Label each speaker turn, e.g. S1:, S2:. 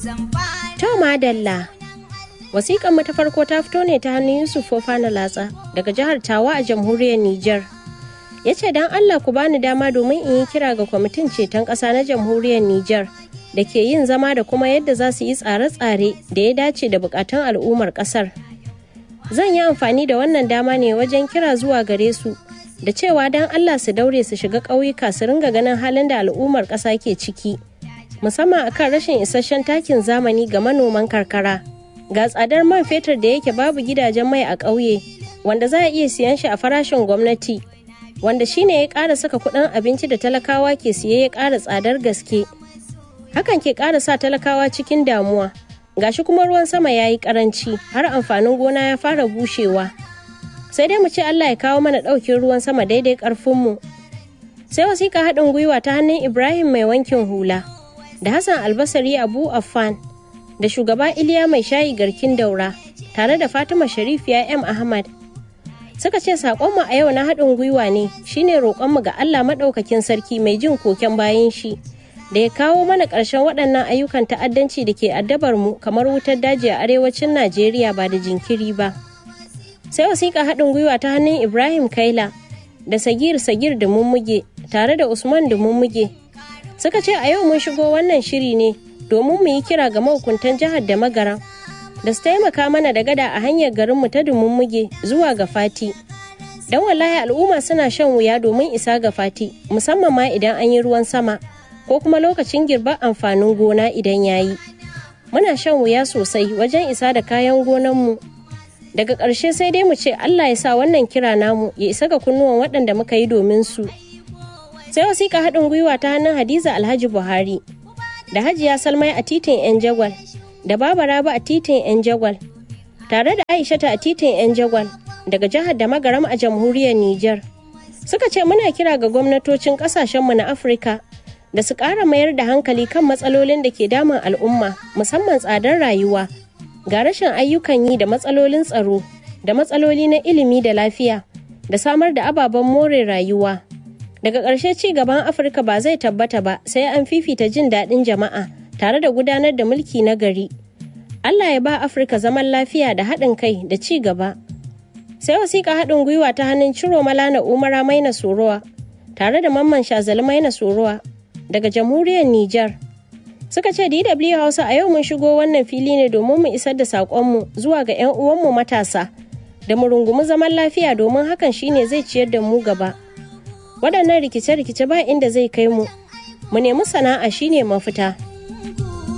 S1: To madalla. Wasiƙan mu ta farko ta fito ne ta hannun Yusuf Fofana Latsa daga jihar Tawa a jamhuriyar Nijar. Ya ce don Allah ku bani dama domin in yi kira ga kwamitin ceton ƙasa na jamhuriyar Nijar da ke yin zama da kuma yadda za su yi tsare-tsare da ya dace da bukatun al'ummar ƙasar. Zan yi amfani da wannan dama ne wajen kira zuwa gare su da cewa don Allah su daure su shiga ƙauyuka su ringa ganin halin da al'ummar ƙasa ke ciki. musamman akan rashin isasshen takin zamani ga manoman karkara ga tsadar man fetur da yake babu gidajen mai a ƙauye wanda za a iya siyan shi a farashin gwamnati wanda shine ya ƙara saka kuɗin abinci da talakawa ke siye ya ƙara tsadar gaske hakan ke ƙara sa talakawa cikin damuwa gashi kuma ruwan sama ya yi ƙaranci har amfanin gona ya fara bushewa sai dai mu ce Allah ya kawo mana ɗaukin ruwan sama daidai ƙarfinmu sai wasiƙa haɗin gwiwa ta hannun Ibrahim mai wankin hula da Hassan Albasari Abu Affan da shugaba Iliya mai shayi garkin daura tare da Fatima Sharifiya M Ahmad. Suka ce saƙonmu a yau na haɗin gwiwa ne shine roƙonmu ga Allah maɗaukakin sarki mai jin koken bayan shi da ya kawo mana ƙarshen waɗannan ayyukan ta'addanci da ke addabar mu kamar wutar daji a arewacin Najeriya ba da jinkiri ba. Sai wasiƙa haɗin gwiwa ta hannun Ibrahim Kaila da Sagir Sagir da Mummuge tare da Usman da Mummuge suka ce a yau mun shigo wannan shiri ne domin mu yi kira ga mahukuntan jihar da magaran da su taimaka mana da gada a hanyar garinmu ta muge zuwa ga fati don wallahi al'umma suna shan wuya domin isa ga fati musamman ma idan an yi ruwan sama ko kuma lokacin girbar amfanin gona idan ya yi muna shan wuya sosai wajen isa da kayan gonanmu daga ƙarshe sai dai mu ce allah ya sa wannan kira namu ya isa ga kunnuwan waɗanda muka yi domin su sai wasiƙa haɗin gwiwa ta hannun hadiza alhaji buhari da hajiya salmai a titin yan jagwal da baba raba a titin yan jagwal tare da aishata a titin yan jagwal daga jihar da magaram a jamhuriyar niger suka ce muna kira ga gwamnatocin ƙasashenmu na afirka da su ƙara mayar da hankali kan matsalolin da ke damun al'umma musamman tsadar rayuwa ga rashin ayyukan yi da matsalolin tsaro da matsaloli na ilimi da lafiya da samar da ababen more rayuwa daga ƙarshe ci gaban afirka ba zai tabbata ba sai an fifita jin daɗin jama'a tare da gudanar da mulki na gari allah ya ba afirka zaman lafiya da haɗin kai da ci gaba sai wasiƙa haɗin gwiwa ta hannun ciro malana umara maina sorowa tare da mamman shazali maina sorowa daga jamhuriyar niger suka ce dw hausa a yau mun shigo wannan fili ne domin mu isar da saƙonmu zuwa ga 'yan uwanmu matasa da mu rungumi zaman lafiya domin hakan shine zai ciyar da mu gaba waɗannan rikice-rikice ba inda zai kai mu mu nemi sana'a shine mafita